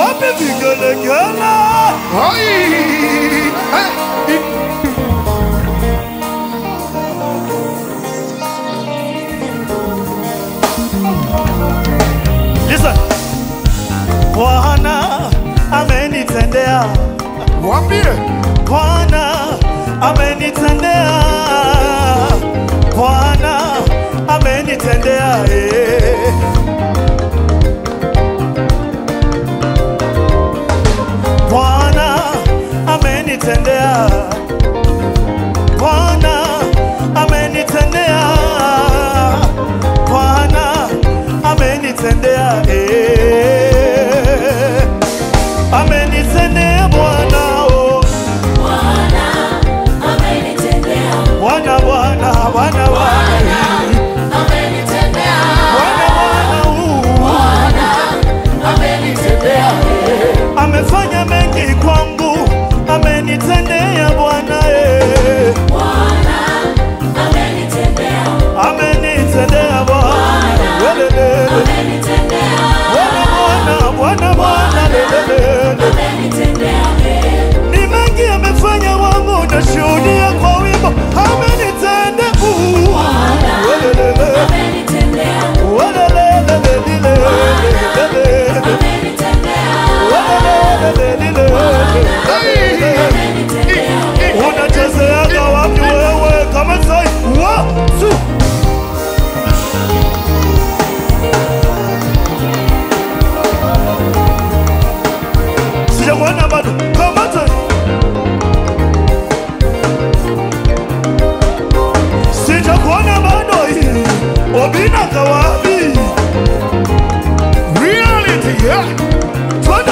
wapi vigelegele? Ai, eh, Listen. Bwana amenitendea, Mwambie Bwana amenitendea, Bwana amenitendea eh. Bwana amenitendea, Bwana amenitendea, Bwana amenitendea, eh. amenitendea Bwana, oh. Bwana, Bwana, Bwana, Bwana, Bwana, Bwana, uh. amefanya mengi kwangu, amenitendea Bwana eh. amenitendea Bwana Welelele. Bwana Bwana Bwana Bwana lelelele. ni mengi amefanya wangu, nashuhudia kwa wimbo amenitendea uh. Welelele. Welelele, lelele, lelele. Welelele, lelele. unachezeaga wapi wewe kama sai wa su sijakuona bado kamata sijakuona bado hii obina kawapi reality, yeah. twenda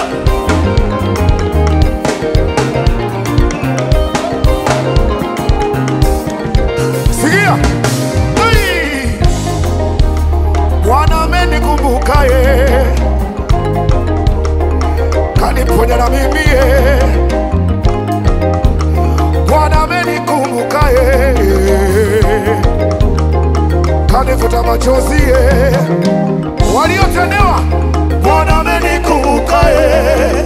Sikia. Ai. Bwana amenikumbuka ye, kaniponya na mimi ye. Bwana amenikumbuka ye, kanifuta machozi ye. Waliotendewa, Bwana amenikumbuka ye,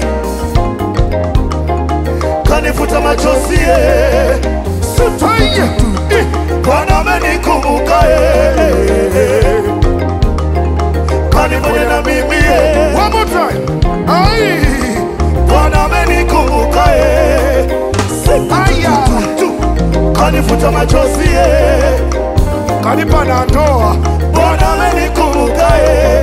kanifuta machozi ye. sitaye Bwana amenikumbuka ye, kaniponya na mimi ye. One more time. Ai. Bwana amenikumbuka ye, Aya. kanifuta machozi ye. Kanipa na ndoa Bwana amenikumbuka ye,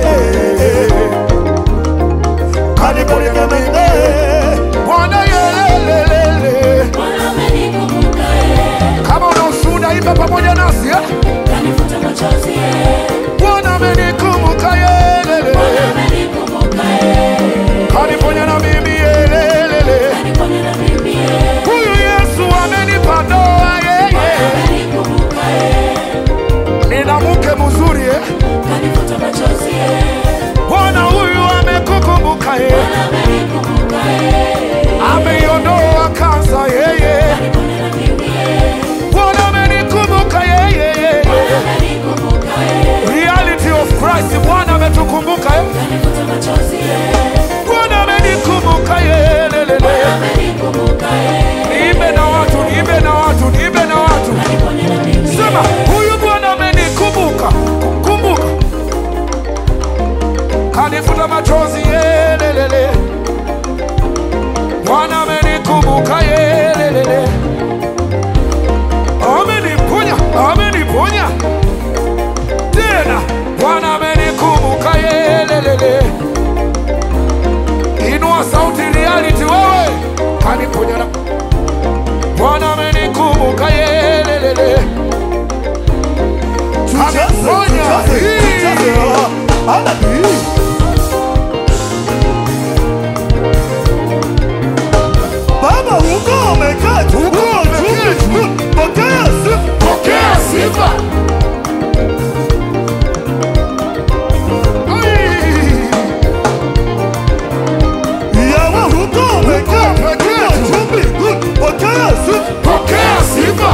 kaniponya na mimi ye. Bwana yelelelele. Kama una ushuhuda imba pamoja nasi eh? Bwana amenikumbuka yelele, kaniponya na mimi yelelele. Huyu Yesu amenipa ndoa yeye, nina mke mzuri eh? Bwana huyu amekukumbuka yeye, ameiondoa kansa yeye. Bwana amenikumbuka yeye, reality of Christ. Bwana ametukumbuka eh? Bwana amenikumbuka yelelele. Niimbe na watu, niimbe na watu, niimbe na watu. Sema huyu Bwana amenikumbuka, kumbuka, kanifuta machozi yelelele. Bwana amenikumbuka yelelele, ameniponya, ameniponya tena. Bwana amenikumbuka yelelele. Inua sauti reality wewe, kaniponya na Bwana amenikumbuka yelelele. Kaniponya hii. Baba huko umeketi, huko umeketi, pokea sifa. Pokea sifa. Ai. Yawe huko umeketi, huko chumbi, pokea sifa. Pokea sifa.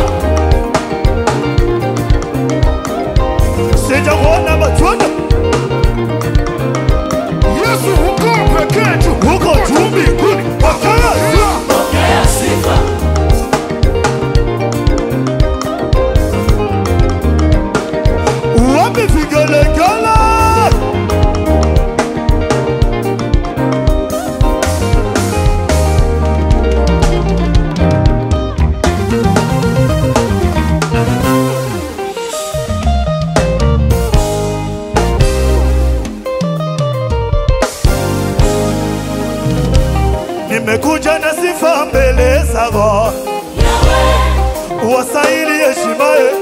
Sijakuona matunda Yesu huko pekee tu. huko nimekuja na sifa mbele zako, wastahili heshimaye.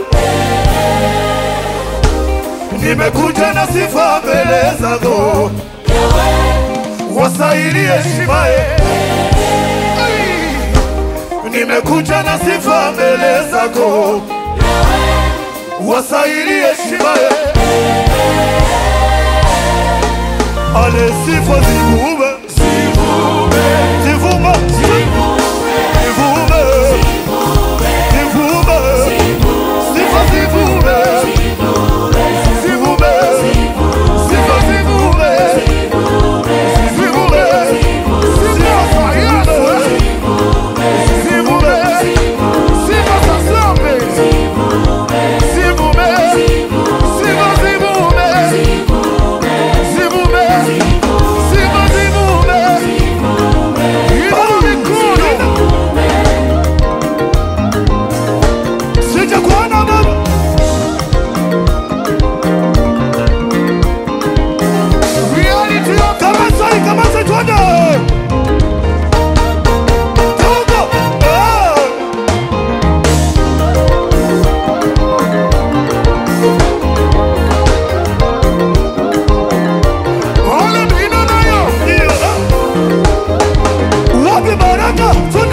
Nimekuja na sifa mbele zako, wastahili heshimaye. Nimekuja na sifa mbele zako, wastahili heshimaye. Ale sifa zivume, zivume, zivume, zivume, sifa zivume, zivume, sifa zivume, zivume, sifa za Yesu, zivume, sifa za Zambi, zivume, sifa zivume, zivume, sifa zivume, inua mikono. Sijakuona baba. Reality of kama sai kama sai tuende. Togo. Eh. Ole bina nayo. Ndio. Wapi baraka? Tuende.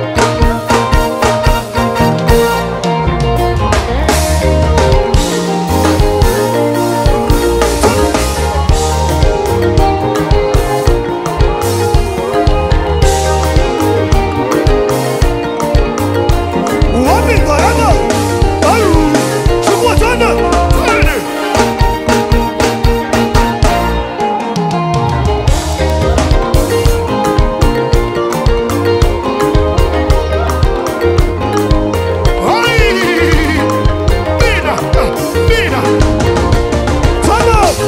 Wapi baraka? Ayu. Chukua twende. Twende. Ai! Bina, bina. Twende.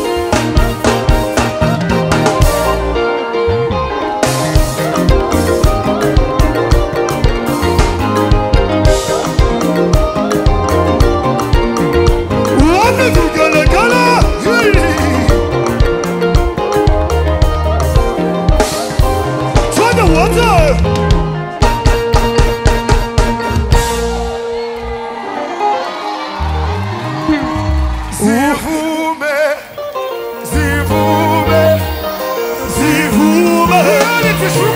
Wapi vigelegele? Twende wote. Zivume, zivume, zivume.